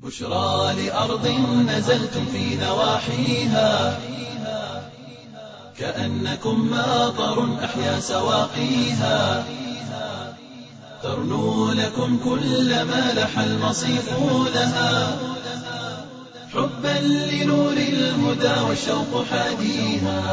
بشرى لأرض نزلتم في نواحيها كأنكم ماطر أحيا سواقيها ترنو لكم كل ما لح المصيف لها حبا لنور الهدى والشوق حاديها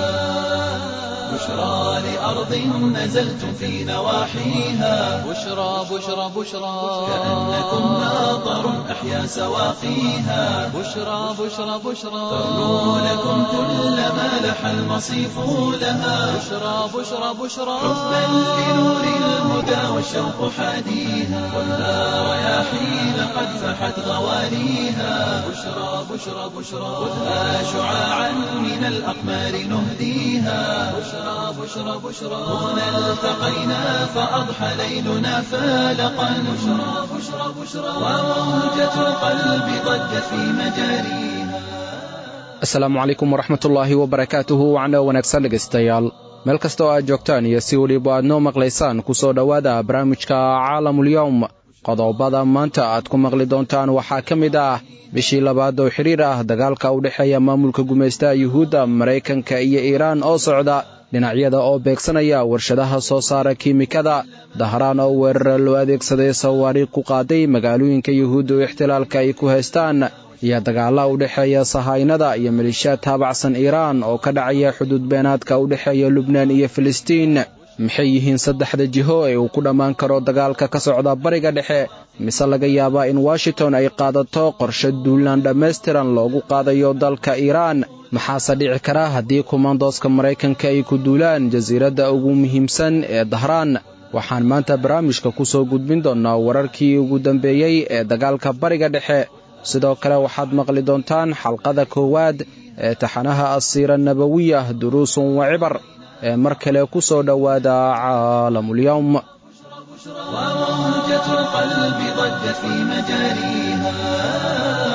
بشرى لأرض نزلتم في نواحيها بشرى بشرى بشرى كأنكم ماطر أحيا سواقيها بشرى بشرى بشرى ترنو لكم كل ما لح المصيف لها بشرى بشرى بشرى حبا لنور الهدى والشوق حاديها والنار رياحين قد فحت غواليها بشرى بشرى بشرى خذها شعاعا من الأقمار نهديها بشرى بشرى بشرى هنا التقينا فأضحى ليلنا فالقا بشرى بشرى بشرى وموجة القلب ضجت في مجاريها asalaamu calaykum waraxmatullaahi wabarakaatuhu wacno wanaagsan dhegaystayaal meel kasta oo aad joogtaan iyo si weliba aad noo maqlaysaan ku soo dhowaada barnaamijka caalamulyowm qodobada maanta aad ku maqli doontaan waxaa ka mid ah bishii labaad oo xidhiir ah dagaalka u dhexeeya maamulka gumaystaha yuhuudda maraykanka iyo iiraan oo socda dhinacyada oo beegsanaya warshadaha soo saara kiimikada dahraan oo weerara loo adeegsaday sawaariikh ku qaaday magaalooyinka yuhuudda oo ixtilaalka ay ku haystaan iyo dagaalla u dhexeeya sahaynada iyo malishaad taabacsan iiraan oo ka dhacaya xuduud beenaadka u dhexeeya lubnaan iyo filistiin maxay yihiin saddexda jiho ee uu ku dhammaan karo dagaalka ka socda bariga dhexe mise laga yaabaa in washington ay qaadato qorshe duulaan dhammaystiran loogu qaadayo dalka iiraan maxaase dhici kara haddii kumaandooska maraykanka ay ku duulaan jasiiradda ugu muhiimsan ee dahraan waxaan maanta barnaamijka ku soo gudbin doonnaa wararkii ugu dambeeyey ee dagaalka bariga dhexe sidoo kale waxaad maqli doontaan xalqada koowaad ee taxanaha asiira nabawiyah duruusun wa cibar ee mar kale ku soo dhowaada caalamulyowm وموجة القلب ضجت في مجاريها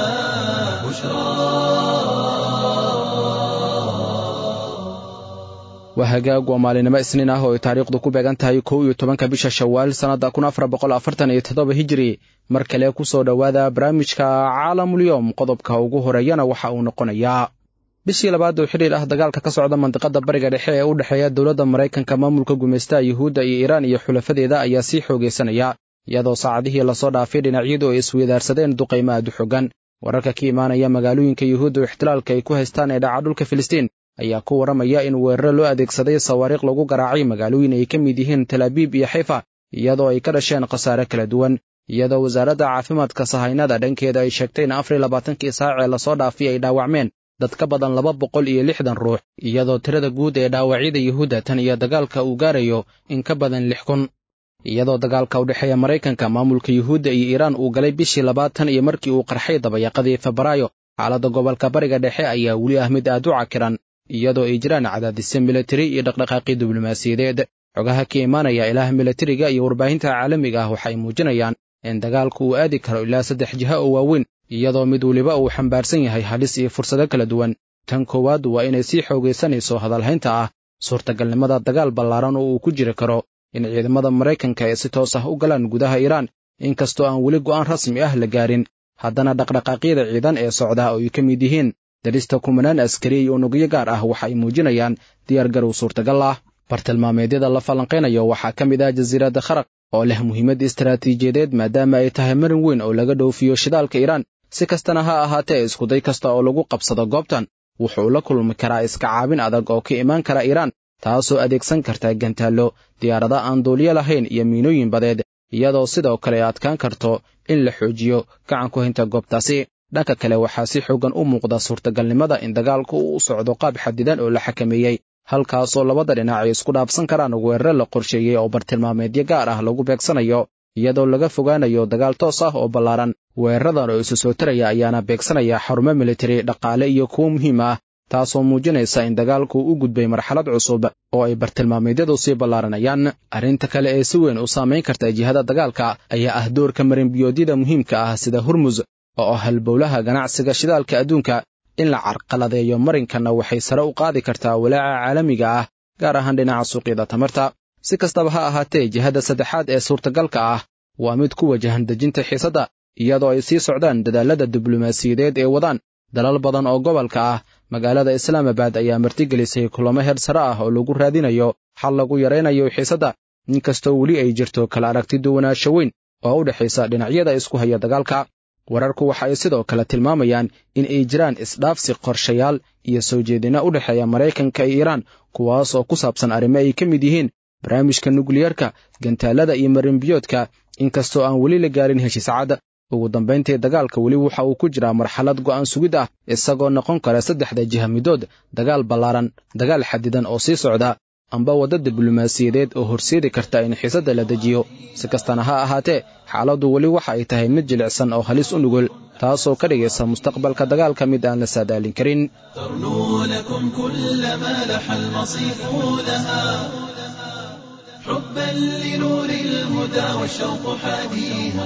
waa hagaag waa maalinimo isniin ah oo ay taariikhdu ku beegan tahay kow iyo tobanka bisha shawaal sannadda kun afar boqol afartan iyo toddoba hijiri mar kale ku soo dhowaada barnaamijka caalamulyowm qodobka ugu horeeyana waxa uu noqonayaa bishii labaad oo xidhiir ah dagaalka ka socda mandiqada bariga dhexe ee u dhexeeya dowladda maraykanka maamulka gumaystaha yuhuudda iyo iiraan iyo xulafadeeda ayaa sii xoogaysanaya iyadoo saacadihii lasoo dhaafay dhinacyadu ay isweydaarsadeen duqaymo aad u xogan wararka ka imaanaya magaalooyinka yuhuudda oo ixtilaalka ay ku haystaan ee dhaca dhulka filistiin ayaa ku warramaya in weeraro loo adeegsaday sawaariikh lagu garaacay magaalooyin ay ka mid yihiin talaabiib iyo xayfa iyadoo ay ka dhasheen khasaare kala duwan iyadoo wasaaradda caafimaadka sahaynada dhankeeda ay sheegtay in afar iyo labaatankii saac ee lasoo dhaafay ay dhaawacmeen dad ka badan laba boqol iyo lixdan ruux iyadoo tirada guud ee dhaawacyada yuhuudda tan iyo dagaalka uu gaarayo in ka badan lix kun iyadoo dagaalka u dhexeeya maraykanka maamulka yuhuudda iyo iiraan uu galay bishii labaad tan iyo markii uu qarxay dabayaqadii febraayo xaaladda gobolka bariga dhexe ayaa weli ah mid aad u cakiran iyadoo ay jiraan cadaadisyo militari iyo dhaqdhaqaaqii diblomaasiyadeed xogaha ka imaanaya ilaah militariga iyo warbaahinta caalamiga ah waxay muujinayaan in dagaalku uu aadi karo ilaa saddex jiha oo waaweyn iyadoo mid weliba uu xambaarsan yahay halis iyo fursado kala duwan tan koowaad waa inay sii xoogaysanayso hadalhaynta ah suurtagalnimada dagaal ballaaran oo uu ku jiri karo in ciidamada maraykanka ay si toos ah u galaan gudaha iiraan inkastoo aan weli go'aan rasmi ah la gaarin haddana dhaqdhaqaaqyada ciidan ee socda oo ay ka mid yihiin darista kumanaan askari iyo unugyo gaar ah waxa ay muujinayaan diyaargarow suurtagal ah bartilmaameedyada la falanqaynayo waxaa ka mid ah jasiiradda kharaq oo leh muhiimad istaraatiijiyadeed maadaama ay tahay marin weyn oo laga dhoofiyo shidaalka iiraan si kastana ha ahaatee iskuday kasta oo lagu qabsado goobtan wuxuu la kulmi karaa iska caabin adag oo ka imaan kara iiraan taasoo adeegsan karta gantaallo diyaarada aan duuliyo lahayn iyo miinooyin badeed iyadoo sidoo kale adkaan karto in la xoojiyo gacan ku haynta goobtaasi dhanka kale waxaa si xoogan u muuqda suurtagalnimada in dagaalku uu u socdo qaab xadidan oo la xakameeyey halkaasoo labada dhinac ay isku dhaafsan karaan weerare la qorsheeyey oo bartilmaameedyo gaar ah lagu beegsanayo iyadoo laga fogaanayo dagaal toos ah oo ballaaran weeraradan oo isu soo taraya ayaana beegsanaya xarumo militari dhaqaale iyo kuwo muhiim ah taasoo muujinaysa in dagaalku u gudbay marxalad cusub oo ay bartilmaameedyadu sii ballaaranayaan arrinta kale ee si weyn u saamayn karta jihada dagaalka ayaa ah doorka marinbiyoodyada muhiimka ah sida hurmus oo halbowlaha ganacsiga shidaalka adduunka in la carqaladeeyo marinkanna waxay sare u qaadi kartaa walaaca caalamiga ah gaar ahaan dhinaca suuqyada tamarta si kastaba ha ahaatee jihada saddexaad ee suurtagalka ah waa mid ku wajahan dejinta xiisadda iyadoo ay sii socdaan dadaalada diblomaasiyadeed ee wadaan dalal badan oo gobolka ah magaalada islaamabad ayaa martigelisay kulamo heer sare ah oo lagu raadinayo xal lagu yaraynayo xiisadda inkastoo weli ay jirto kala aragti duwanaansho weyn oo u dhexaysa dhinacyada isku haya dagaalka wararku waxa ay sidoo kale tilmaamayaan in ay jiraan isdhaafsi qorshayaal iyo soo jeedina u dhexeeya maraykanka iyo iiraan kuwaas oo ku saabsan arrimo ay ka mid yihiin barnaamijka nukliyarka gantaalada iyo marinbiyoodka inkastoo aan weli la gaarin heshiis cad ugu dambayntii dagaalka weli waxa uu ku jiraa marxalad go'aan sugid ah isagoo noqon kara saddexda jiha midood dagaal ballaaran dagaal xadidan oo sii socda amba wadda diblomaasiyadeed oo horseedi karta in xiisadda la dejiyo si kastana ha ahaatee xaaladdu weli waxa ay tahay mid jilicsan oo halis u nugul taasoo ka dhigaysa mustaqbalka dagaalka mid aan la saadaalin karin ترنو لكم كل ما لح المصيف لها حبا لنور الهدى والشوق حاديها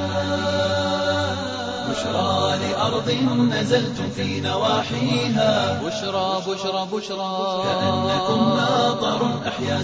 بشرى لأرض نزلتم في نواحيها بشرى بشرى بشرى كأنكم ماطر أحيا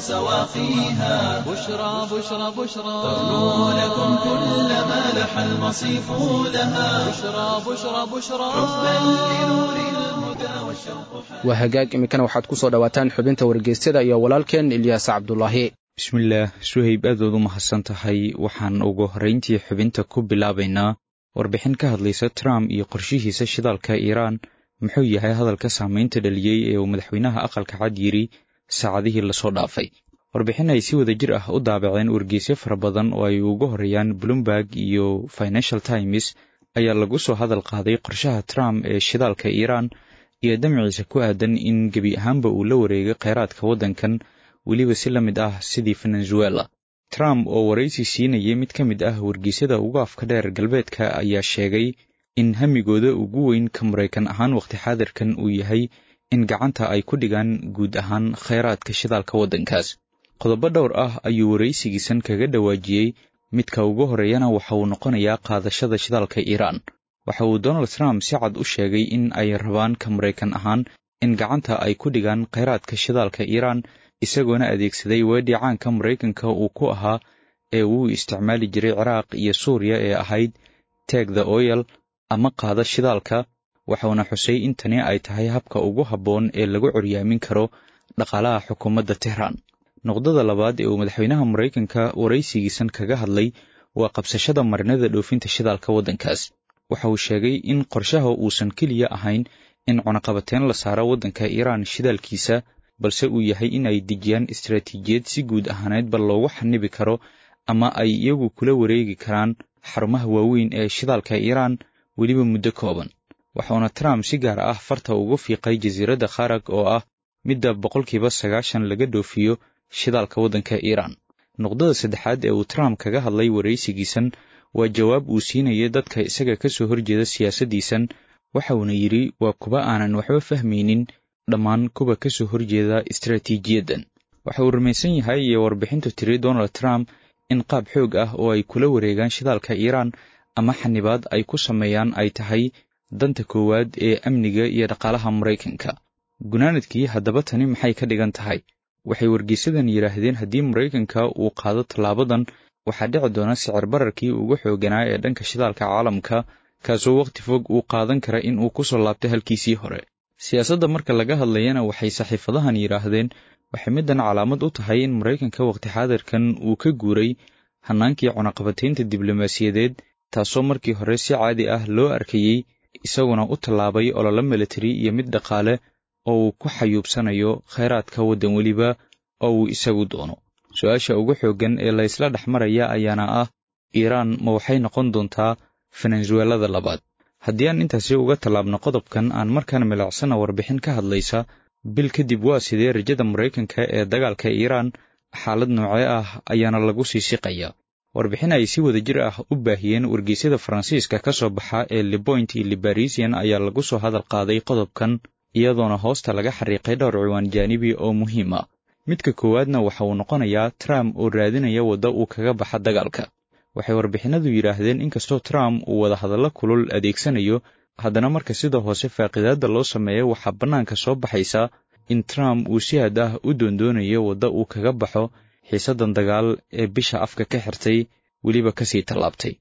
سواقيها بشرى بشرى بشرى ترنو لكم كل ما لح المصيف لها بشرى بشرى بشرى حبا لنور الهدى والشوق حاديها waa hagaag iminkana waxaad ku soo dhowaataan xubinta wargeysyada iyo walaalkeen ilyaas cabdulaahi bismillaah suhayb aad ood u mahadsan tahay waxaan ugu horrayntii xubinta ku bilaabaynaa warbixin ka hadlaysa trump iyo qorshihiisa shidaalka iiraan muxuu yahay hadalka saamaynta dhaliyey ee uu madaxweynaha aqalka cad yidhi saacadihii lasoo dhaafay warbixin ay si wada jir ah u daabaceen wargeysyo fara badan oo ay ugu horreeyaan bloomberg iyo financial times ayaa lagu soo hadal qaaday qorshaha trump ee shidaalka iiraan iyo damciisa ku aadan in gebi ahaanba uu la wareegay kheyraadka waddankan weliba si la mid ah sidii venezuela trump oo waraysi siinayay mid ka mid ah wargeysyada ugu afka dheer galbeedka ayaa sheegay in hamigooda ugu weyn ka maraykan ahaan waqti xaadirkan uu yahay in gacanta ay ku dhigaan guud ahaan kheyraadka shidaalka waddankaas qodobo dhowr ah ayuu waraysigiisan kaga dhawaajiyey midka ugu horreeyana waxa uu noqonayaa qaadashada shidaalka iiraan waxa uu donald trump si cad u sheegay in ay rabaan ka maraykan ahaan in gacanta ay ku dhigaan kheyraadka shidaalka iiraan isagoona adeegsaday weedhii caanka maraykanka uu ku ahaa ee uu isticmaali jiray ciraaq iyo suuriya ee ahayd teg the oyel ama qaada shidaalka waxauna xusay in tani ay tahay habka ugu habboon ee lagu coryaamin karo dhaqaalaha xukuumadda tehraan noqdada labaad ee uu madaxweynaha maraykanka waraysigiisan kaga hadlay waa qabsashada marinada dhoofinta shidaalka waddankaas waxa uu sheegay in qorshaha uusan keliya ahayn in cunaqabateyn la saaro waddanka iiraan shidaalkiisa balse uu yahay in ay dejiyaan istaraatiijiyad si guud ahaaneedba loogu xanibi karo ama ay iyagu kula wareegi karaan xarumaha waaweyn ee shidaalka iiraan weliba muddo kooban waxauna trump si gaar ah farta ugu fiiqay jasiiradda kharag oo ah midda boqolkiiba sagaashan laga dhoofiyo shidaalka waddanka iiraan noqdada saddexaad ee uu trump kaga hadlay waraysigiisan waa jawaab uu siinaya dadka isaga ka soo horjeeda siyaasaddiisan waxa uuna yidhi waa kuwa aanan waxba fahmaynin dhammaan kuwa ka soo horjeeda istaraatiijiyaddan waxa uu rumaysan yahay iyo warbixintu tiri donald trump in qaab xoog ah oo ay kula wareegaan shidaalka iiraan ama xanibaad ay ku sameeyaan ay tahay danta koowaad ee amniga iyo dhaqaalaha maraykanka gunaanadkii haddaba tani maxay ka dhigan tahay waxay wargeysadan yidhaahdeen haddii maraykanka uu qaado tallaabadan waxaa dhici doona sicir bararkii ugu xooganaa ee dhanka shidaalka caalamka kaasoo wakhti fog uu qaadan kara in uu ku soo laabto halkiisii hore siyaasadda marka laga hadlayana waxay saxiifadahan yidhaahdeen waxay middan calaamad u tahay in maraykanka wakhti xaadirkan uu ka guuray hannaankii cunaqabataynta diblomaasiyadeed taasoo markii hore si caadi ah loo arkayey isaguna u tallaabay ololo militari iyo mid dhaqaale oo uu ku xayuubsanayo kheyraadka waddan weliba oo uu isagu doono su-aasha ugu xooggan ee la ysla dhex maraya ayaana ah iiraan ma waxay noqon doontaa venezuelada labaad haddii aan intaasi uga tallaabno qodobkan aan markaan milicsana warbixin ka hadlaysa bil kadib waa sidee rajada maraykanka ee dagaalka iiraan xaalad noocee ah ayaana lagu sii siqaya warbixin ay si wada jir ah u baahiyeen wargeysyada faransiiska ka soo baxa ee liboint iyo libarisian ayaa lagu soo hadal qaaday qodobkan iyadoona hoosta laga xariiqay dhowr ciwaan jaanibi oo muhiim ah midka koowaadna waxa uu noqonayaa trump oo raadinaya wadda uu kaga baxa dagaalka waxay warbixinadu yidhaahdeen inkastoo trump uu wadahadallo kulul adeegsanayo haddana marka sida hoose faaqidaadda loo sameeyo waxaa bannaanka soo baxaysa in trump uu si had ah u doondoonayo wadda uu kaga baxo xiisaddan dagaal ee bisha afka ka xirtay weliba kasii tallaabtay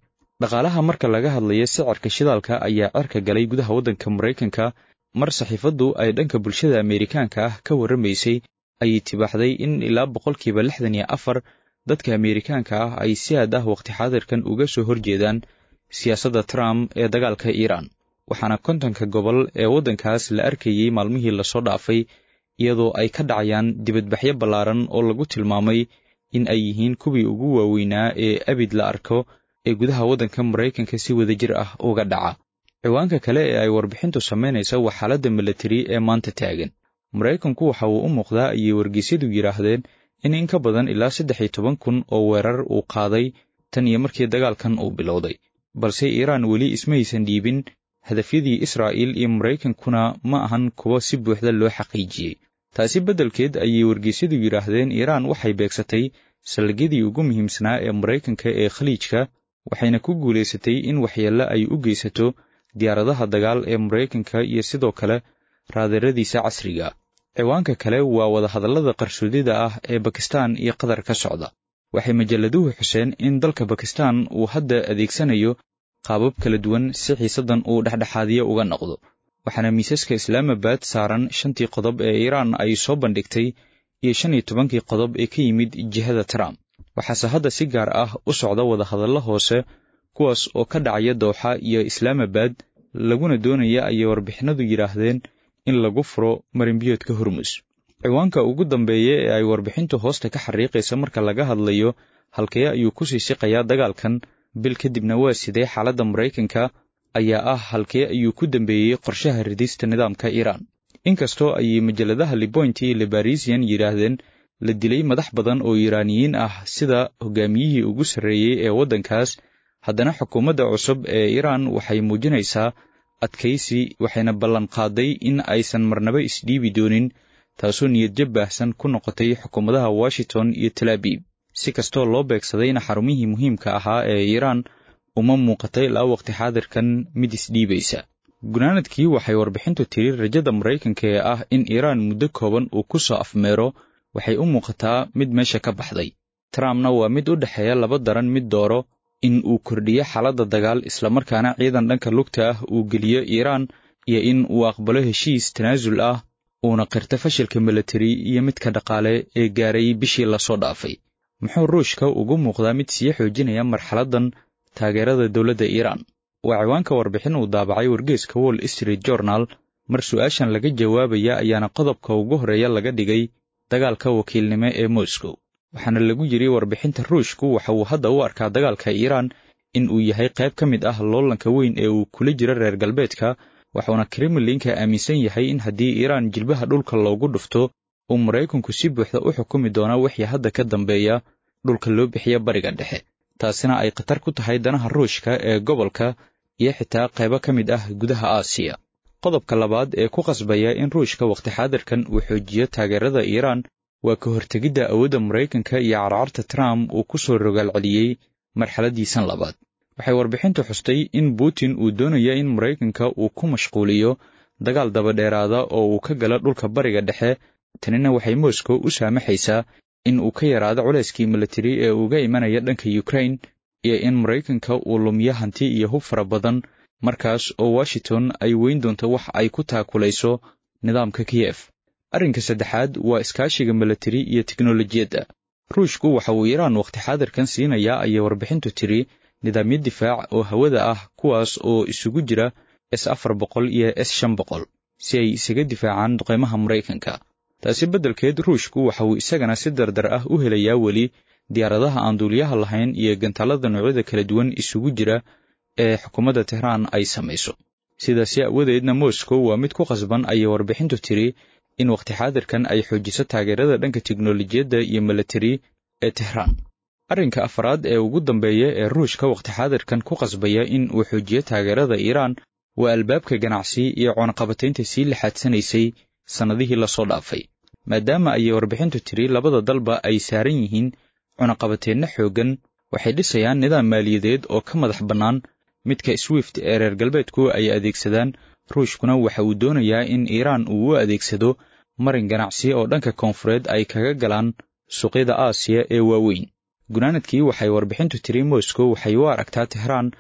dhaqaalaha marka laga hadlayo sicirka shidaalka ayaa cerka galay gudaha waddanka maraykanka mar saxiifaddu ay dhanka bulshada ameerikaanka ah ka warramaysay ayay tibaaxday in ilaa boqolkiiba lixdan iyo afar dadka ameerikaanka ah ay si aad ah waqti xaadirkan uga soo horjeedaan siyaasadda trump ee dagaalka iiraan waxaana kontonka gobol ee waddankaas la arkayey maalmihii lasoo dhaafay iyadoo ay ka dhacayaan dibadbaxyo ballaaran oo lagu tilmaamay in ay yihiin kuwii ugu waaweynaa ee abid la arko ee gudaha waddanka maraykanka si wadajir ah uga dhaca ciwaanka kale ee ay warbixintu samaynaysa waa xaaladda milatari ee maanta taagan maraykanku waxa uu u muuqdaa ayay wargeysyadu yidhaahdeen in in ka badan ilaa saddex iyo toban kun oo weerar uu qaaday tan iyo markii dagaalkan uu bilowday balse iiraan weli ismaysan dhiibin hadafyadii israa'iil iyo maraykankuna ma ahan kuwa si buuxda loo xaqiijiyey taasi beddelkeed ayay wargeysyadu yidhaahdeen iiraan waxay beegsatay saldhigyadii ugu muhiimsanaa ee maraykanka ee khaliijka waxayna ku guulaysatay in waxyeello ay u geysato diyaaradaha dagaal ee maraykanka iyo sidoo kale raadeeradiisa casriga ciwaanka kale waa wadahadallada qarsoodida ah ee bakistan iyo qatar ka socda waxay majalladuhu xuseen in dalka bakistan uu hadda adeegsanayo qaabab kala duwan si xiisaddan uu dhexdhexaadiyo uga noqdo waxaana miisaska islaamabad saaran shantii qodob ee iiraan ay soo bandhigtay iyo shan iyo tobankii qodob ee ka yimid jihada trump waxaase hadda si gaar ah u socda wadahadallo hoose kuwaas oo ka dhacaya dooxa iyo islaamabad laguna doonaya ayay warbixinadu yidhaahdeen in lagu furo marinbiyoodka hormus ciwaanka ugu dambeeya ee ay warbixintu hoosta ka xariiqaysa marka laga hadlayo halkee ayuu ku sii siqayaa dagaalkan bil kadibna waa sidee xaaladda maraykanka ayaa ah halkee ayuu ku dambeeyey qorshaha ridista nidaamka iiraan inkastoo ayay majalladaha liboint iyo libarisian yidhaahdeen la dilay madax badan oo iiraaniyiin ah sida hogaamiyihii ugu sarreeyey ee waddankaas haddana xukuumadda cusub ee iiraan waxay muujinaysaa adkaysi waxayna ballanqaaday in aysan marnaba isdhiibi doonin taasoo niyadjab baahsan ku noqotay xukuumadaha washington iyo talaabiib si kastoo loo beegsadayna xarumihii muhiimka ahaa ee iiraan uma muuqatay ilaa waqti xaadirkan mid isdhiibaysa gunaanadkii waxay warbixintu tiri rajada maraykanka ee ah in iiraan muddo kooban uu ku soo afmeero waxay u muuqataa mid meesha ka baxday trumpna waa mid u dhexeeya laba daran mid dooro in uu kordhiyo xaaladda dagaal islamarkaana ciidan dhanka lugta ah uu geliyo iiraan iyo in uu aqbalo heshiis tanaasul ah uuna qirto fashilka milatari iyo midka dhaqaale ee gaaray bishii lasoo dhaafay muxuu ruushka ugu muuqdaa mid sii xoojinaya marxaladdan taageerada dowladda iiraan waa ciwaanka warbixin uu daabacay wargeeska wall street journal mar su-aashan laga jawaabaya ayaana qodobka ugu horreeya laga dhigay dagaalka wakiilnimo ee moscow waxaana lagu yidhi warbixinta ruushku waxa uu hadda u arkaa dagaalka iiraan in uu yahay qayb ka mid ah loolanka weyn ee uu kula jiro reer galbeedka waxuuna kremlinka aaminsan yahay in haddii iiraan jilbaha dhulka loogu dhufto uu maraykanku si buuxda u xukumi doona wixii hadda ka dambeeya dhulka loo bixiya bariga dhexe taasina ay khatar ku tahay danaha ruushka ee gobolka iyo xitaa qaybo ka mid ah gudaha aasiya qodobka labaad ee ku qasbaya in ruushka wakhti xaadirkan uu xoojiyo taageerada iiraan waa ka hortegidda awoodda maraykanka iyo carcarta trump uu ku soo rogaal celiyey marxaladiisan labaad waxay warbixintu xustay in putin uu doonaya in maraykanka uu ku mashquuliyo dagaal dabadheeraada oo uu ka gala dhulka bariga dhexe tanina waxay moscow u saamaxaysaa in uu ka yaraado culayskii milatari ee uga imanaya dhanka ukrain iyo in maraykanka uu lumiyo hanti iyo hub fara badan markaas oo washington ay weyn doonto wax ay ku taakulayso nidaamka kiyef arrinka saddexaad waa iskaashiga milatari iyo teknolojiyadda ruushku waxa uu iiraan wakhti xaadirkan siinayaa ayay warbixintu tiri nidaamyo difaac oo hawada ah kuwaas oo isugu jira s afar boqol iyo s shan boqol si ay isaga difaacaan duqeymaha maraykanka taasi beddelkeed ruushku waxa uu isagana si dardar ah u helayaa weli diyaaradaha aan duuliyaha lahayn iyo gantaalada noocyada kala duwan isugu jira ee xukuumadda tehraan ay samayso sidaasi awadeedna moscow waa mid ku qasban ayay warbixintu tiri in wakhti xaadirkan ay xoojiso taageerada dhanka teknolojiyadda iyo milatari ee tehraan arrinka afraad ee ugu dambeeya ee ruushka wakhti xaadirkan ku qasbaya in uu xoojiyo taageerada iiraan waa albaabka ganacsi iyo cunaqabataynta sii laxaadsanaysay sannadihii lasoo dhaafay maadaama ayay warbixintu tiri labada dalba ay saaran yihiin cunaqabateenno xooggan waxay dhisayaan nidaam maaliyadeed oo ka madax bannaan midka swift ee reer galbeedku ay adeegsadaan ruushkuna waxa uu doonayaa in iiraan uu u adeegsado marin ganacsi oo dhanka koonfureed ay kaga galaan suuqyada aasiya ee waaweyn gunaanadkii waxay warbixintu tiri moscow waxay u aragtaa tehraan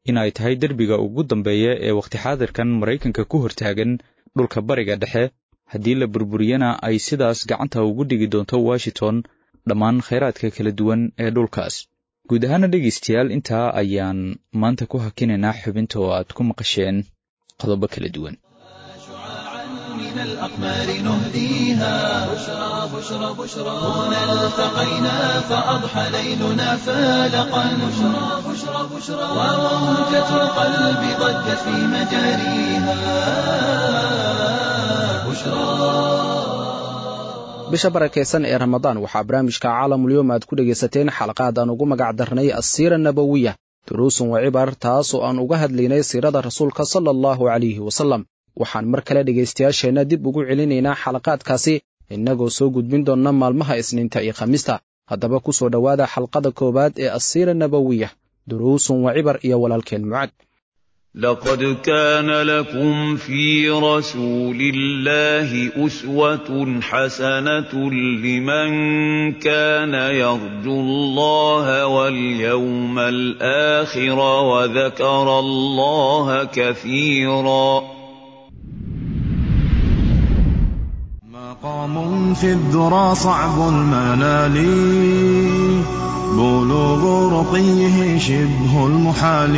in ay tahay derbiga ugu dambeeya ee wakhti xaadirkan maraykanka ku hortaagan dhulka bariga dhexe haddii la burburiyana ay sidaas gacanta ugu dhigi doonto washington dhammaan khayraadka kala duwan ee dhulkaas guud ahaana dhegaystayaal intaa ayaan maanta ku hakinaynaa xubinta oo aad ku maqasheen qodobo kala duwan من الأقمار نهديها بشرى بشرى بشرى هنا التقينا فأضحى ليلنا فالقا بشرى بشرى بشرى وموجة القلب ضجت في مجاريها bisha barakaysan ee ramadaan waxaa barnaamijka caalamulyoom aad ku dhegaysateen xalaqaad aan ugu magac darnay asiira nabowiya duruusun wa cibar taas oo aan uga hadlaynay siirada rasuulka sala allahu calayhi wasallam waxaan mar kale dhegaystayaasheenna dib ugu celinaynaa xalaqaadkaasi innagoo soo gudbin doonna maalmaha isniinta iyo khamiista haddaba ku soo dhowaada xalqada koowaad ee asiira nabowiya duruusun wa cibar iyo walaalkeen mucad لقد كان لكم في رسول الله أسوة حسنة لمن كان يرجو الله واليوم الآخر وذكر الله كثيرا مقام في الذرى صعب المنال بلوغ رقيه شبه المحال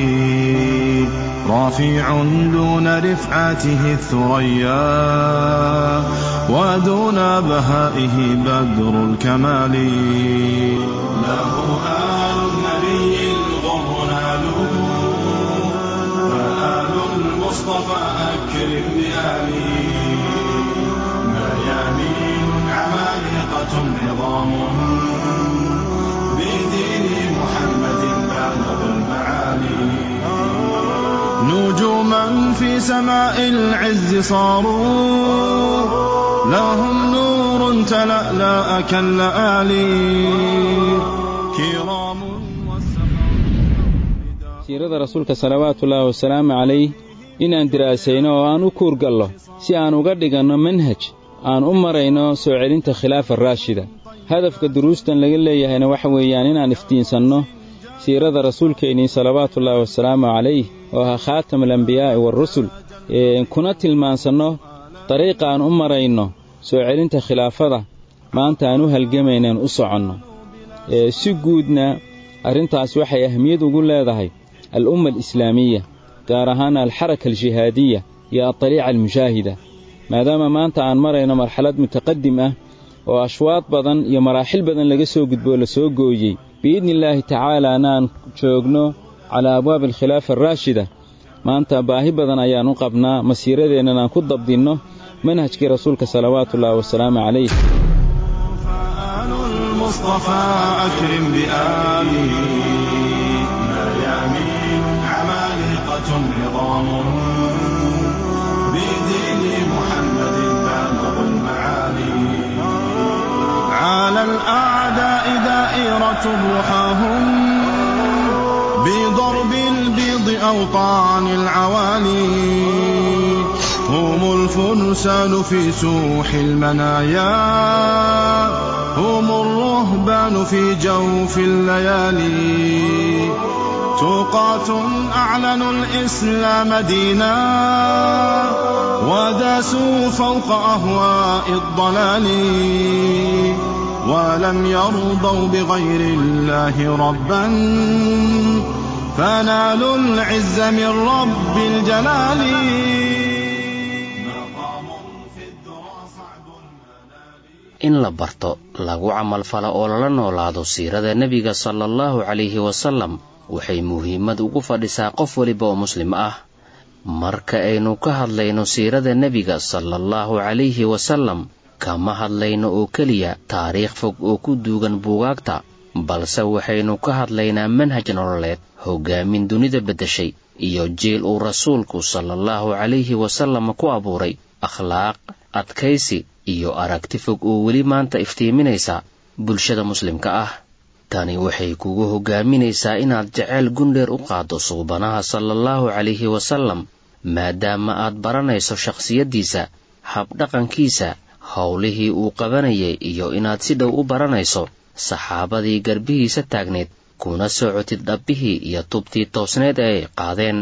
رافع دون رفعته الثريا ودون بهائه بدر الكمال له آل النبي الغر نالوا فآل المصطفى أكرم بآله ميامين عمالقة عظام بدين محمد بالغ المعالي نجوما في سماء العز صاروا لهم نور تلألأ كاللآلي كرام siirada rasuulka salawaatullaahi wasalaamu calayh inaan diraasayno oo aan u kuurgallo si aan uga dhiganno manhaj aan u marayno soo celinta khilaafa raashida hadafka duruustan laga leeyahayna waxa weeyaan inaan iftiinsanno siirada rasuulkeennii salawaatullaahi wasalaamu calayh oo ahaa khaatamulambiyaa'i waarusul kuna tilmaansanno dariiqa aan u marayno soo celinta khilaafada maanta aan u halgamaynaan u soconno si guudna arrintaas waxay ahmiyad ugu leedahay al'umma alislaamiya gaar ahaan alxaraka aljihaadiya iyo adaliica almushaahida maadaama maanta aan marayno marxalad mutaqadim ah oo ashwaad badan iyo maraaxil badan laga soo gudboo la soo gooyey biidni illaahi tacaalaana aan joogno calaa abwaabi alkhilaafa araashida maanta baahi badan ayaan u qabnaa masiiradeennan aan ku dabdinno manhajkii rasuulka salawaatullaahi wasalaamu calayh فآل المصطفى أكرم بآله ميامين عمالقة عظام بدين محمد بالغ المعالي على الأعداء دائرة رحاهم بضرب البيض أو طعن العوالي هم الفرسان في سوح المنايا هم الرهبان في جوف الليالي توقاة أعلنوا الإسلام دينا وداسوا فوق أهواء الضلال ولم يرضوا بغير الله ربا فنالوا العز من رب الجلال مقام في الذرى صعب المنال in la barto lagu camalfalo oo lala noolaado siirada nebiga sala allahu calayhi wasallam waxay muhiimad ugu fadhisaa qof weliba oo muslim ah marka aynu ka hadlayno siirada nebiga sala allahu calayhi wasallam kama hadlayno oo keliya taariikh fog oo ku duugan buugaagta balse waxaynu ka hadlaynaa manhaj nololeed hoggaamin dunida beddeshay iyo jeel uu rasuulku sala allahu calayhi wasallam ku abuuray akhlaaq adkaysi iyo aragti fog oo weli maanta iftiiminaysa bulshada muslimka ah tani waxay kugu hoggaaminaysaa inaad jeceyl gundheer u qaaddo suubanaha sala allahu calayhi wasallam maadaama aad baranayso shakhsiyaddiisa habdhaqankiisa howlihii uu qabanayay iyo inaad si dhow u baranayso saxaabadii garbihiisa taagneed kuna socotid dhabbihii iyo tubtii toosneed ee ay qaadeen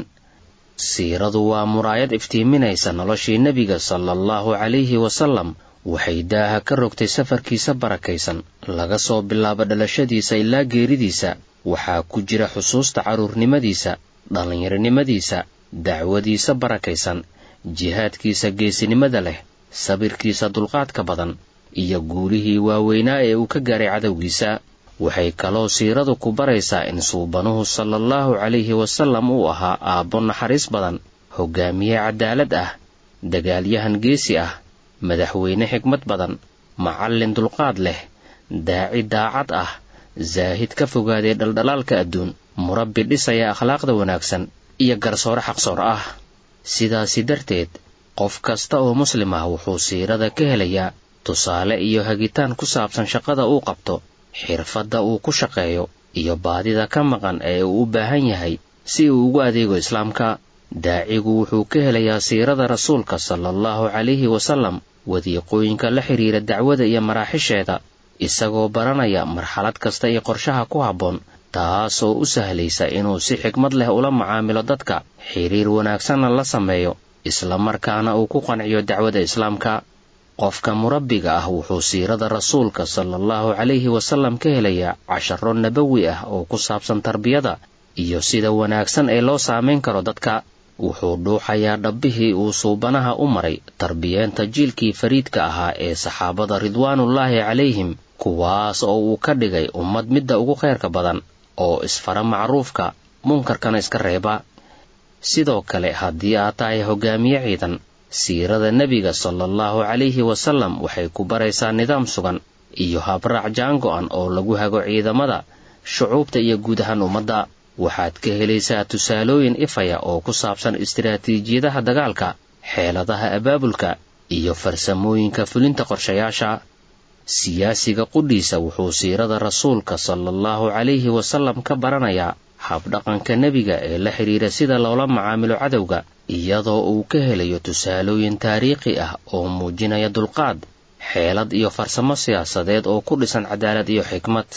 siiradu waa muraayad iftiiminaysa noloshii nebiga sala allahu calayhi wasallam waxay daaha ka rogtay safarkiisa barakaysan laga soo bilaabo dhalashadiisa ilaa geeridiisa waxaa ku jira xusuusta carruurnimadiisa dhallinyaronimadiisa dacwadiisa barakaysan jihaadkiisa geesinimada leh sabirkiisa dulqaadka badan iyo guulihii waaweynaa ee uu ka gaaray cadowgiisa waxay kaloo siiradu ku baraysaa in suubanuhu sala allahu calayhi wasallam uu ahaa aabbo naxariis badan hogaamiye cadaalad ah dagaalyahan geesi ah madaxweyne xigmad badan macallin dulqaad leh daaci daacad ah zaahid ka fogaaday dhaldhalaalka adduun murabbi dhisaya akhlaaqda wanaagsan iyo garsoore xaqsoor ah sidaasi darteed qof kasta oo muslim ah wuxuu siirada ka helayaa tusaale iyo hagitaan ku saabsan shaqada uu qabto xirfadda uu ku shaqeeyo iyo baadida ka maqan ee uu u baahan yahay si uu ugu adeego islaamka daacigu wuxuu ka helayaa siirada rasuulka sala allahu calayhi wasallam wadiiqooyinka la xidhiira dacwada iyo maraaxisheeda isagoo baranaya marxalad kasta iyo qorshaha ku habboon taasoo u sahlaysa inuu si xigmad leh ula macaamilo dadka xiriir wanaagsanna la sameeyo islamarkaana uu ku qanciyo dacwada islaamka qofka murabbiga ah wuxuu siirada rasuulka sala allahu calayhi wasallam ka helayaa casharo nabawi ah oo ku saabsan tarbiyada iyo sida wanaagsan ee loo saamayn karo dadka wuxuu dhuuxayaa dhabbihii uu suubanaha u maray tarbiyeenta jiilkii fariidka ahaa ee saxaabada ridwaanullaahi calayhim kuwaas oo uu ka dhigay ummad midda ugu khayrka badan oo isfara macruufka munkarkana iska reeba sidoo kale haddii aad tahay hogaamiye ciidan siirada nebiga sala allahu calayhi wasallam waxay ku baraysaa nidaam sugan iyo habraac jaango-an oo lagu hago ciidamada shucuubta iyo guud ahaan ummadda waxaad ka helaysaa tusaalooyin ifaya oo ku saabsan istiraatiijiyadaha dagaalka xeeladaha abaabulka iyo farsamooyinka fulinta qorshayaasha siyaasiga qudhiisa wuxuu siirada rasuulka sala allahu calayhi wasallam ka baranayaa habdhaqanka nebiga ee la xidhiira sida loola macaamilo cadowga iyadoo uu ka helayo tusaalooyin taariikhi ah oo muujinaya dulqaad xeelad iyo farsamo siyaasadeed oo ku dhisan cadaalad iyo xikmad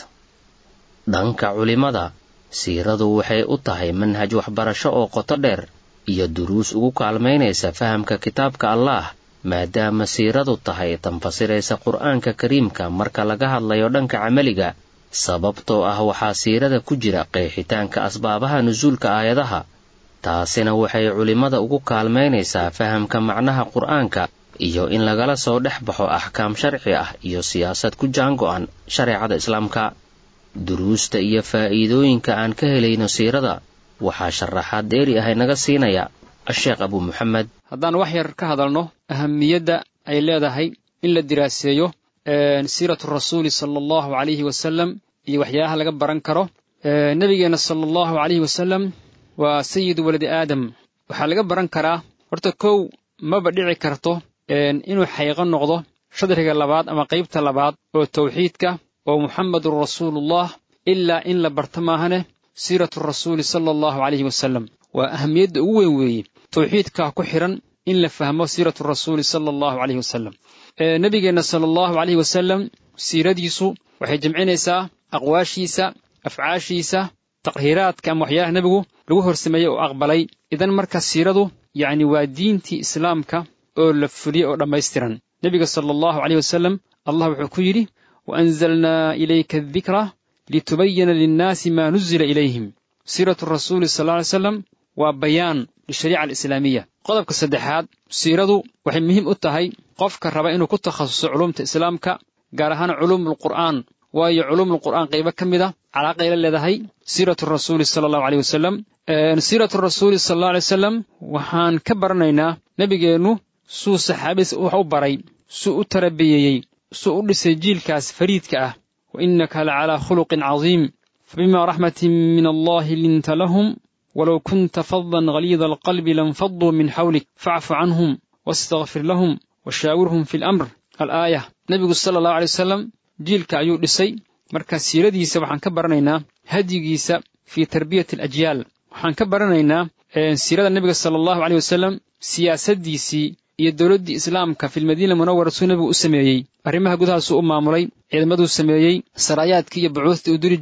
dhanka culimada siiradu waxay u tahay manhaj waxbarasho oo qoto dheer iyo duruus ugu kaalmaynaysa fahamka kitaabka allaah maadaama siiradu tahay tanfasiraysa qur-aanka kariimka marka laga hadlayo dhanka camaliga sababtoo ah waxaa siirada ku jira qeexitaanka asbaabaha nusuulka aayadaha taasina waxay culimmada ugu kaalmaynaysaa fahamka macnaha qur-aanka iyo in lagala soo dhex baxo axkaam sharci ah iyo siyaasad ku jaango-an shareecada islaamka duruusta iyo faa'iidooyinka aan ka helayno siirada waxaa sharaxaad dheeri ah inaga siinaya asheekh abu muxamed haddaan wax yar ka hadalno ahamiyadda ay leedahay in la diraaseeyo siiratu rasuuli sala allahu calayhi wasalam iyo waxyaalaha laga baran karo nebigeenna sala allahu calayhi wasalam waa sayidu waladi aadam waxaa laga baran karaa horta kow maba dhici karto inuu xayqo noqdo shadriga labaad ama qaybta labaad oo tawxiidka oo muxamedun rasuulullah ilaa in la barto maahane siiratu rasuuli sala allahu calayhi wasalam waa ahamiyadda ugu weyn weeye tawxiidkaa ku xidhan in la fahmo siiratu rasuuli sala allahu calayhi wasalam nebigeenna sala allahu calayhi wasalam siiradiisu waxay jemcinaysaa aqwaashiisa afcaashiisa taqhiraadka ama waxyaalaha nebigu lagu horsameeyey oo aqbalay idan marka siiradu yacni waa diintii islaamka oo la fuliyey oo dhammaystiran nebiga sala allahu caleyh wasalam allah wuxuu ku yidhi wa anzalnaa ilayka adikra litubayana linnaasi maa nuzila ilayhim siiratu rasuuli sal lla alay slam waa bayaan lishariica alislaamiya qodobka saddexaad siiradu waxay muhiim u tahay qofka raba inuu ku takhasuso culumta islaamka gaar ahaan culuumulqur'aan waayo culuumulqur'aan qaybo ka mid a calaaqay la leedahay siiratu rasuuli sala allahu aleyh wasalam siiratu rasuuli sala allahu alay wasalam waxaan ka baranaynaa nebigeennu suu saxaabadiisa wax u baray suu u tarabiyeeyey suu u dhisay jiilkaas fariidka ah wa innaka la calaa khuluqin cadiim fabima raxmatin min allahi linta lahum walow kunta fadan haliida alqalbi lanfaduu min xawlik facfu canhum wastakfir lahum washaawirhum fi lamr alaaya nebigu sala allahu alay wasalam jiilka ayuu dhisay marka siiradiisa waxaan ka baranaynaa hadyigiisa fii tarbiyati alajyaal waxaan ka baranaynaa siirada nebiga sala allahu aleyh wasalam siyaasaddiisii iyo dowladdii islaamka filmadiina munawara suu nebigu u sameeyey arrimaha gudahaasuu u maamulay ciidamaduu sameeyey saraayaadkii iyo bucuuhdii uu diri jiray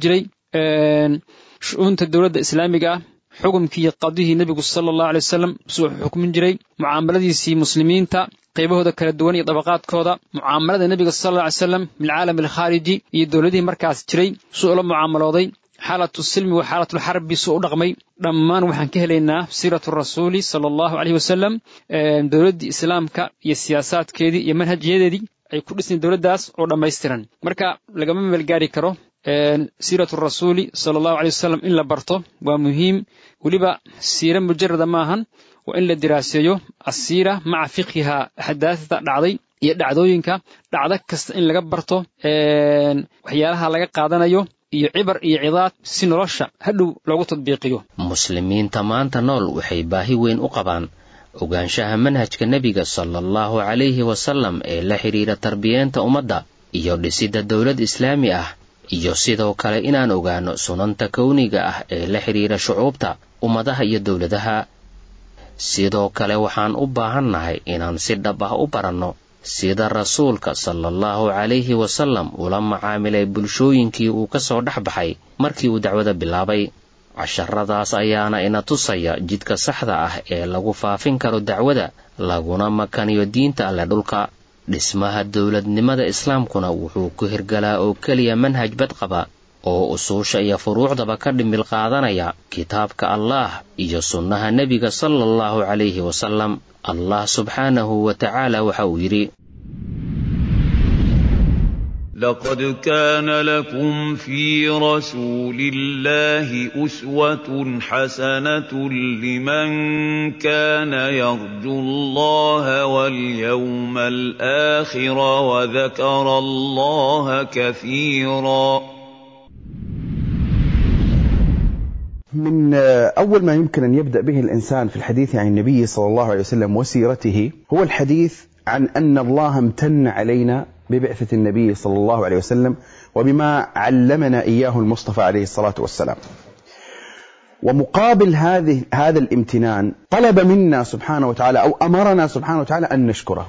shu-uunta dowladda islaamiga ah xukumkii qadihii nebigu sala allahu alay wasalam suu xukmin jiray mucaamaladiisii muslimiinta qaybahooda kala duwan iyo dabaqaadkooda mucaamalada nebiga sal alla alay slam bilcaalam alkhaariji iyo dowladihii markaas jiray suu ula mucaamalooday xaalatu silmi wa xaalatulxarbi suu u dhaqmay dhammaan waxaan ka helaynaa siiratu rasuuli sala allahu caleyhi wasalam dowladdii islaamka iyo siyaasaadkeedii iyo manhajyadeedii ay ku dhisnay dowladdaas oo dhammaystiran marka lagama meelgaari karo siiratu rasuuli sala allahu aley wasalam in la barto waa muhiim weliba siire mujarada maahan waa in la diraaseeyo asiira maca fiqhiha axdaasda dhacday iyo dhacdooyinka dhacdo kasta in laga barto waxyaalaha laga qaadanayo iyo cibar iyo cidaad si nolosha hadhow loogu tadbiiqiyo muslimiinta maanta nool waxay baahi weyn u qabaan ogaanshaha manhajka nebiga sala allahu calayhi wasalam ee la xidhiira tarbiyeenta ummadda iyo dhisidda dowlad islaami ah iyo sidoo kale inaan ogaano sunanta kowniga ah ee la xidhiira shucuubta ummadaha iyo dowladaha sidoo kale waxaan u baahannahay inaan si dhab ah u baranno sida rasuulka sala allahu calayhi wasalam ula macaamilay bulshooyinkii uu ka soo dhex baxay markii uu dacwada bilaabay casharadaas ayaana ina tusaya jidka saxda ah ee lagu faafin karo dacwada laguna makaniyo diinta alle dhulka dhismaha dowladnimada islaamkuna wuxuu ku hirgalaa oo keliya manhaj badqaba oo usuusha iyo furuucdaba ka dhimil qaadanaya kitaabka allaah iyo sunnaha nebiga sala allahu calayhi wasalam allah subxaanahu wa tacaala waxa uu yidhi لقد كان لكم في رسول الله أسوة حسنة لمن كان يرجو الله واليوم الآخر وذكر الله كثيرا من أول ما يمكن أن يبدأ به الإنسان في الحديث عن النبي صلى الله عليه وسلم وسيرته هو الحديث عن أن الله امتن علينا ببعثة النبي صلى الله عليه وسلم وبما علمنا إياه المصطفى عليه الصلاة والسلام ومقابل هذه هذا الامتنان طلب منا سبحانه وتعالى أو أمرنا سبحانه وتعالى أن نشكره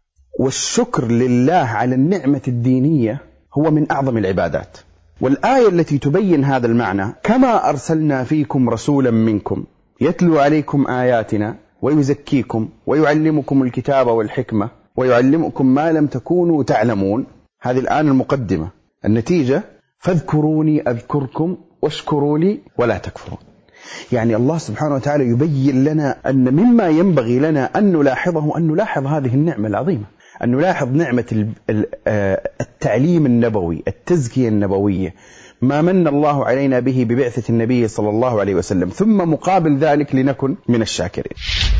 والشكر لله على النعمة الدينية هو من أعظم العبادات والآية التي تبين هذا المعنى كما أرسلنا فيكم رسولا منكم يتلو عليكم آياتنا ويزكيكم ويعلمكم الكتاب والحكمة ويعلمكم ما لم تكونوا تعلمون هذه الآن المقدمة النتيجة فاذكروني أذكركم واشكروا لي ولا تكفرون يعني الله سبحانه وتعالى يبين لنا أن مما ينبغي لنا أن نلاحظه أن نلاحظ هذه النعمة العظيمة أن نلاحظ نعمة التعليم النبوي التزكية النبوية ما من الله علينا به ببعثة النبي صلى الله عليه وسلم ثم مقابل ذلك لنكن من الشاكرين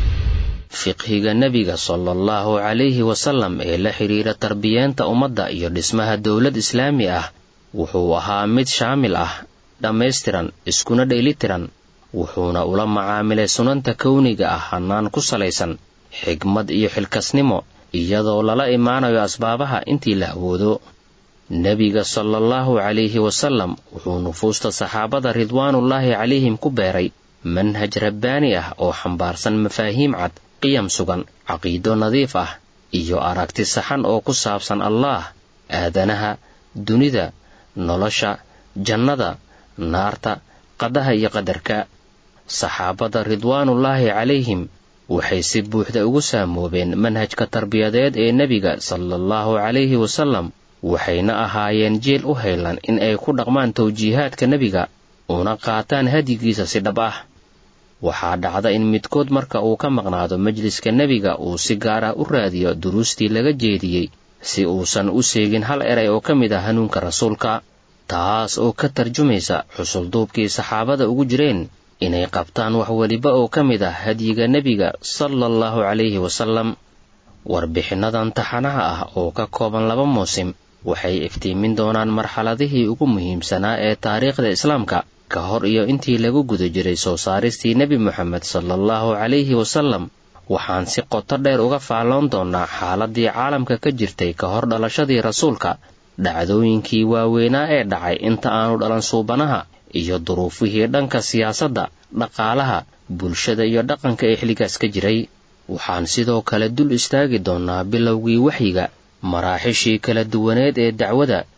fiqhiga nebiga sala allahu calayhi wasalam ee la xidhiira tarbiyeenta ummadda iyo dhismaha dowlad islaami ah wuxuu ahaa mid shaamil ah dhammaystiran iskuna dheelitiran wuxuuna ula macaamilay sunanta kowniga ah hannaan ku salaysan xigmad iyo xilkasnimo iyadoo lala imaanayo asbaabaha intii la awoodo nebiga sala allahu calayhi wasalam wuxuu nufuusta saxaabada ridwaanullaahi calayhim ku beeray manhaj rabbaani ah oo xambaarsan mafaahiim cad qiyam sugan caqiido nadiif ah iyo aragti saxan oo ku saabsan allaah aadanaha dunida nolosha jannada naarta qadaha iyo qadarka saxaabada ridwaanullaahi calayhim waxay si buuxda ugu saamoobeen manhajka tarbiyadeed ee nebiga sala allahu calayhi wasalam waxayna ahaayeen jeel u haylan in ay ku dhaqmaan tawjiihaadka nebiga una qaataan hadyigiisa si dhab ah waxaa dhacda in midkood marka uu ka maqnaado majliska nebiga uu si gaar ah u raadiyo duruustii laga jeediyey si uusan u seegin hal eray oo ka mid ah hanuunka rasuulka taas oo ka tarjumaysa xusulduubkii saxaabada ugu jireen inay qabtaan wax weliba oo ka mid ah hadyiga nebiga sala allahu calayhi wasalam warbixinnadan taxanaha ah oo ka kooban laba muusim waxay iftiimin doonaan marxaladihii ugu muhiimsanaa ee taariikhda islaamka ka hor iyo intii lagu guda jiray soo saaristii nebi moxamed sala allahu calayhi wasalam waxaan si qoto dheer uga faalloon doonnaa xaaladii caalamka ka jirtay ka hor dhalashadii rasuulka dhacdooyinkii waaweynaa ee dhacay inta aanu dhalan suubanaha iyo duruufihii dhanka siyaasadda dhaqaalaha bulshada iyo dhaqanka ee xilligaas ka jiray waxaan sidoo kale dul istaagi doonnaa bilowgii waxyiga maraaxishii kala duwaneed ee dacwada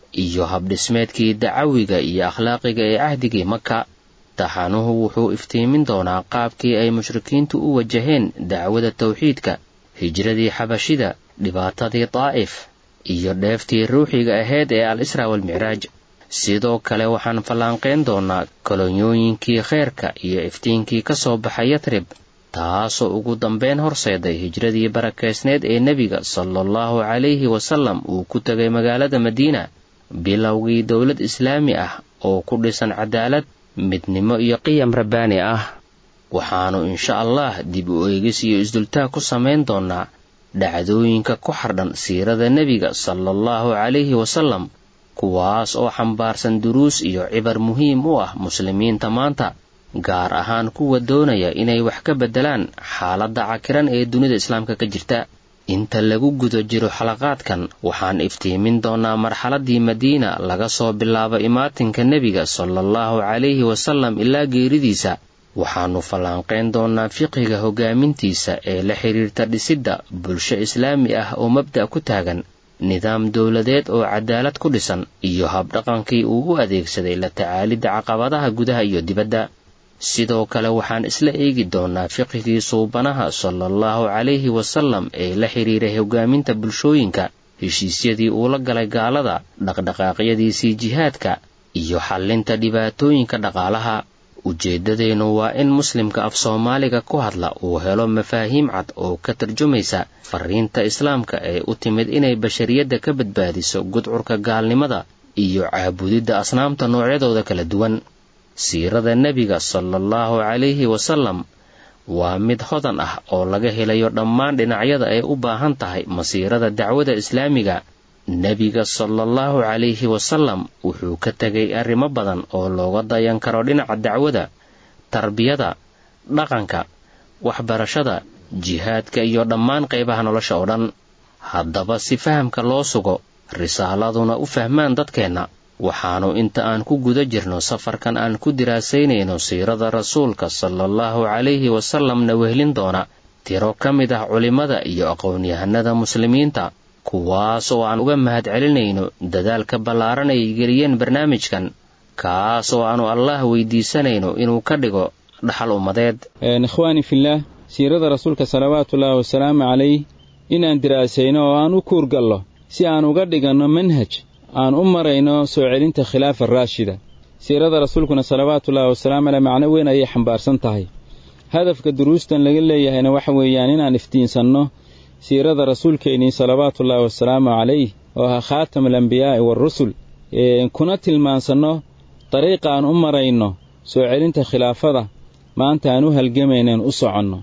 iyo habdhismeedkii dacawiga iyo akhlaaqiga ee cahdigii maka taxanuhu wuxuu iftiimin doonaa qaabkii ay mushrikiintu u wajaheen dacwada tawxiidka hijradii xabashida dhibaatadii daa'if iyo dheeftii ruuxiga ahayd ee al israa walmicraaj sidoo kale waxaan fallaanqayn doonaa kolonyooyinkii kheyrka iyo iftiinkii ka soo baxay yatrib taasoo ugu dambeyn horseeday hijradii barakaysneed ee nebiga sala allahu calayhi wasallam uu ku tegay magaalada madiina bilowgii dowlad islaami ah oo ku dhisan cadaalad midnimo iyo qiyam rabbaani ah waxaannu insha allah dib u eegis iyo isdultaag ku samayn doonaa dhacdooyinka ku xardhan siirada nebiga sala allahu calayhi wasallam kuwaas oo xambaarsan duruus iyo cibar muhiim u ah muslimiinta maanta gaar ahaan kuwa doonaya inay wax ka beddelaan xaaladda cakiran ee dunida islaamka ka jirta inta lagu guda jiro xalaqaadkan waxaan iftiimin doonaa marxaladdii madiina laga soo bilaabo imaatinka nebiga sala allahu calayhi wasallam ilaa geeridiisa waxaannu fallaanqayn doonaa fiqiga hoggaamintiisa ee la xidhiirta dhisidda bulsho islaami ah oo mabda' ku taagan nidaam dowladeed oo cadaalad ku dhisan iyo habdhaqankii uu u adeegsaday la tacaalidda caqabadaha gudaha iyo dibadda sidoo kale waxaan isla eegi doonaa fiqhigii suubanaha sala allahu calayhi wasallam ee la xidhiiray hoggaaminta bulshooyinka heshiisyadii uu la galay gaalada dhaqdhaqaaqyadiisii jihaadka iyo xallinta dhibaatooyinka dhaqaalaha ujeeddadeennu waa in muslimka af soomaaliga ku hadla uu helo mafaahiim cad oo ka tarjumaysa fariinta islaamka ee u timid inay bashariyadda ka badbaadiso gudcurka gaalnimada iyo caabudidda asnaamta noocyadooda kala duwan siirada nebiga sala allahu calayhi wasallam waa mid hodan ah oo laga helayo dhammaan dhinacyada ay u baahan tahay masiirada dacwada islaamiga nebiga sala allahu calayhi wasallam wuxuu ka tegay arrimo badan oo looga dayan karo dhinaca dacwada tarbiyada dhaqanka waxbarashada jihaadka iyo dhammaan qaybaha nolosha oo dhan haddaba si fahamka loo sugo risaaladuna u fahmaan dadkeenna waxaannu inta aan ku guda jirno safarkan aan ku diraasaynayno siirada rasuulka sala allahu calayhi wasallamna wehlin doona tiro ka mid ah culimmada iyo aqoon-yahanada muslimiinta kuwaas oo aan uga mahad celinayno dadaalka ballaaran ay geliyeen barnaamijkan kaas oo aannu allah weydiisanayno inuu ka dhigo dhaxal ummadeed ikhwaani fillaah siirada rasuulka salawaatuullaahi wasalaamu calayh inaan diraasayno oo aan u kuurgallo si aan uga dhiganno manhaj aan u marayno soo celinta khilaafa raashida siirada rasuulkuna salawaatuullaahi wasalaamu caleyh macno weyn ayay xambaarsan tahay hadafka duruustan laga leeyahayna waxa weeyaan inaan iftiinsanno siirada rasuulkeennii salawaatuullaahi wasalaamu calayh oo ahaa khaatam alambiyaa'i waarusul kuna tilmaansanno dariiqa aan u marayno soo celinta khilaafada maanta aan u halgamaynaen u soconno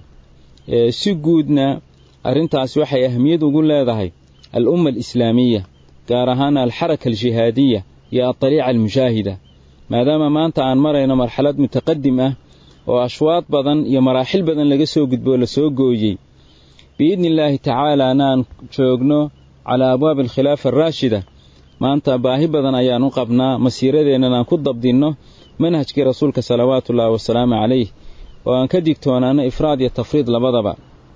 si guudna arrintaasi waxay ahmiyad ugu leedahay al umma alislaamiya gaar ahaan alxaraka aljihaadiya iyo adariica almushaahida maadaama maanta aan marayno marxalad mutaqadim ah oo ashwaad badan iyo maraaxil badan laga soo gudboo la soo gooyey biidni illaahi tacaalaana aan joogno calaa abwaabi alkhilaafa araashida maanta baahi badan ayaan u qabnaa masiiradeennan aan ku dabdinno manhajkii rasuulka salawaatuullaahi wasalaamu calayh oo aan ka digtoonaano ifraad iyo tafriid labadaba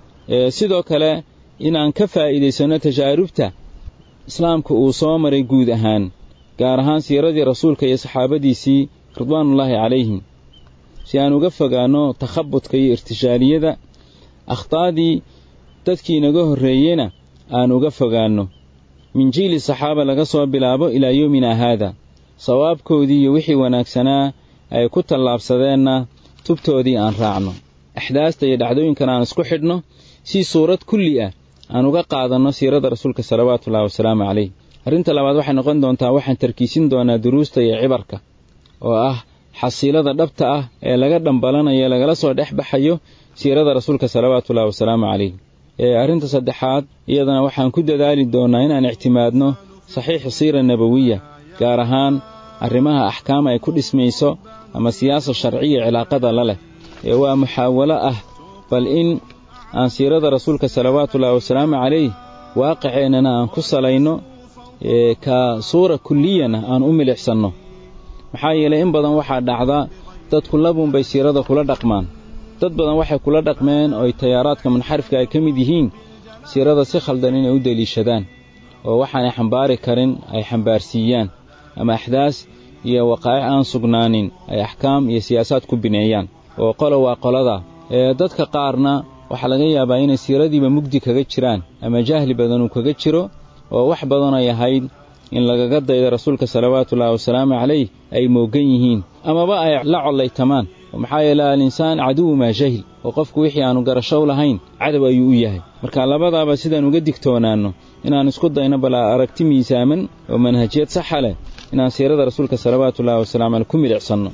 sidoo kale inaan ka faa'iidaysanno tajaarubta islaamka uu soo maray guud ahaan gaar ahaan siiradii rasuulka iyo saxaabadiisii ridwaanullaahi calayhim si aan uga fogaanno takhabudka iyo irtishaaliyada akhtaadii dadkii inaga horreeyena aan uga fogaanno min jiili saxaaba laga soo bilaabo ilaa yowmina haada sawaabkoodii iyo wixii wanaagsanaa ay ku tallaabsadeenna tubtoodii aan raacno axdaasta iyo dhacdooyinkan aan isku xidhno si suurad kulli ah aan uga qaadanno siirada rasuulka salawaatuullahi wasalaamu calayh arrinta labaad waxay noqon doontaa waxaan tarkiisin doonaa duruusta iyo cibarka oo ah xasiilada dhabta ah ee laga dhambalanayo ee lagala soo dhex baxayo siirada rasuulka salawaatuullahi wasalaamu calayh arrinta saddexaad iyadana waxaan ku dadaali doonnaa inaan ictimaadno saxiixu siira nabawiya gaar ahaan arrimaha axkaam ay ku dhismayso ama siyaasa sharciya cilaaqada la leh ee waa muxaawalo ah bal in aan siirada rasuulka salawaatuullaahi wasalaamu calayh waaqiceennana aan ku salayno ka suura kulliyana aan u milixsanno maxaa yeelay in badan waxaa dhacda dadku labuunbay siirada kula dhaqmaan dad badan waxay kula dhaqmeen ooy tayaaraadka munxarifka ay ka mid yihiin siirada si khaldan inay u deliishadaan oo waxaanay xambaari karin ay xambaarsiiyaan ama axdaas iyo waqaa'ic aan sugnaanin ay axkaam iyo siyaasaad ku bineeyaan oo qolo waa qolada ee dadka qaarna waxaa laga yaabaa inay siiradiiba mugdi kaga jiraan ama jahli badan uu kaga jiro oo wax badan ay ahayd in lagaga dayda rasuulka salawaatuullaahi wasalaamu calayh ay moogan yihiin amaba ay la collaytamaan maxaa yeele alinsaan caduwu maa jahil oo qofku wixii aannu garashow lahayn cadow ayuu u yahay marka labadaaba sidaan uga digtoonaanno inaan isku dayno bal aragti miisaaman oo manhajiyad saxa leh inaan siirada rasuulka salawaatuullahi wasalamu caleyh ku milicsanno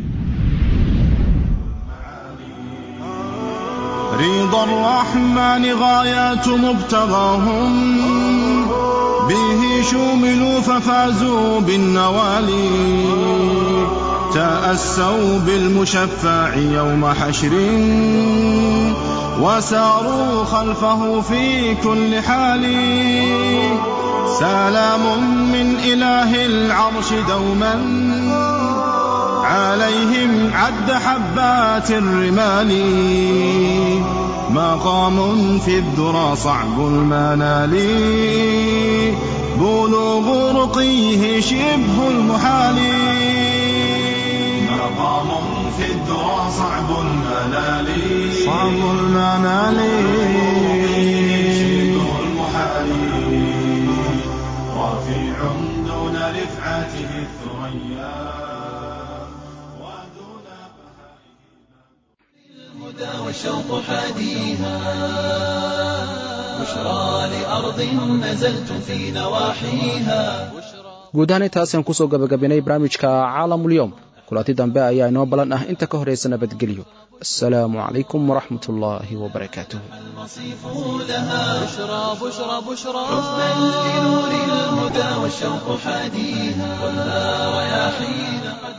رضا الرحمن غايات مبتغاهم به شوملوا ففازوا بالنوالي تأسوا بالمشفع يوم حشر وساروا خلفه في كل حال سلام من إله العرش دوما عليهم عد حبات الرمال مقام في الذرى صعب المنال بلوغ رقيه شبه المحال مقام في الذرى صعب المنال صعب المنال شبه المحال رفيع دون رفعته الثريا الهدى والشوق حاديها بشرى لأرض نزلتم في نواحيها guud ahaan intaasaan kusoo gabagabinay barnaamijka caalamulyoom kulanti dambe ayaa inoo ballan ah inta ka horaysa nabadgelyo assalaamu calaykum waraxmat ullaahi wabarakaatuh المصيف لها بشرى بشرى بشرى حبا لنور الهدى والشوق حاديها والنار يا حين